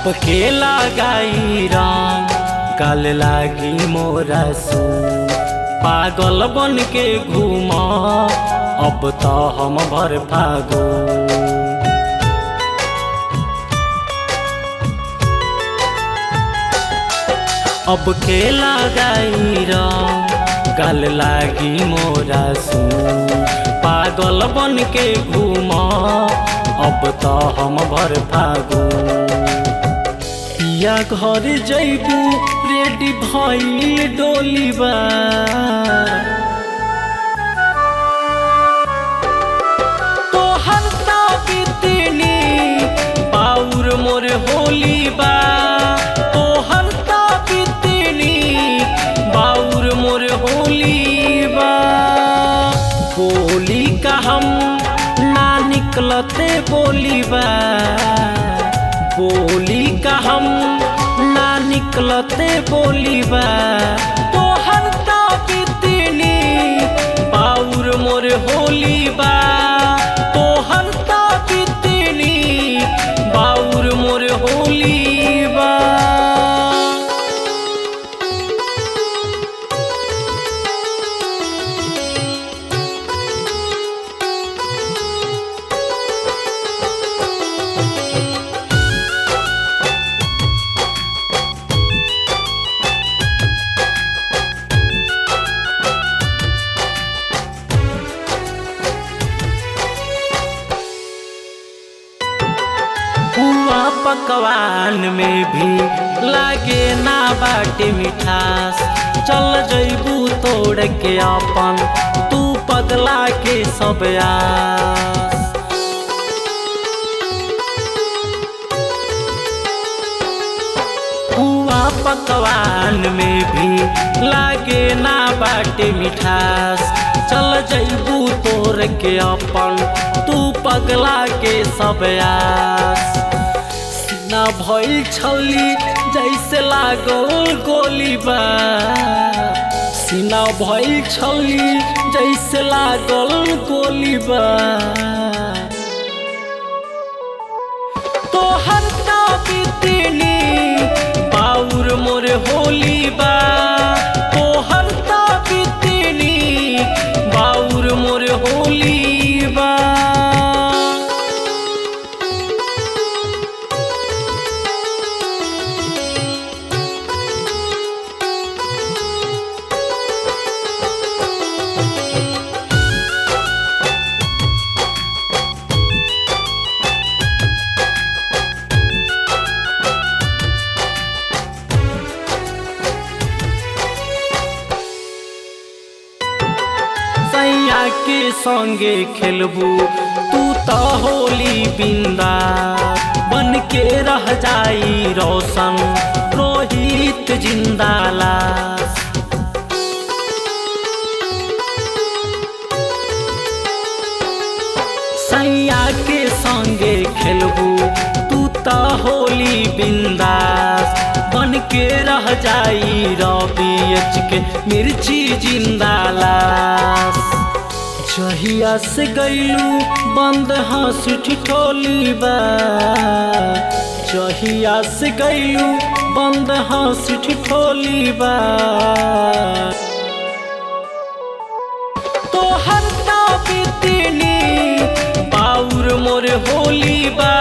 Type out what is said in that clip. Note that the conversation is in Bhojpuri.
अब के लगाई रंग गल लागी मोरा सू पागल बन के घूम अब तो हम भर फागू अब के लगाई रंग गल लागी मोरा सू पागल बन के घूम अब तो हम भर फागू पिया घर जैबू रेडी भइल डोलीबा तोहर ता बितनी बाउर मोर होली बा तोहर ता बितनी बाउर मोर होली बा बोली का हम ना निकलते बोली बा बोली का हम ना निकलते बोली बा तोहर ता बितनी बाउर मोर होली बा तोहर ता बितनी बाउर मोर होली बा हुआ पकवान में भी लागे ना बाटे मिठास चल जैबू तोड़ के अपन तू पगला के सब आस हुआ पकवान में भी लागे ना बाटे मिठास चल जैबू तोड़ के अपन तू पगला के सब आस सीना भइल छली जैसे लागल गोली बा सीना भइल छली जैसे लागल गोली बा तोहर ता बितनी बाउर मोर होली बा तोहर ता बितनी बाउर मोर होली बा सैया के संगे खेलबू तू तो होली बिंदा बन के रह जाई रोशन रोहित जिंदाला सैया के संगे खेलबू तू तो होली बिंदास बन के रह जाई रवि एच के मिर्ची जिंदालास जहिया से गईलू बंद हंस ठिठोली बा जहिया से गईलू बंद हंस ठिठोली बा तोहर ता बितनी बाउर मोर होली बा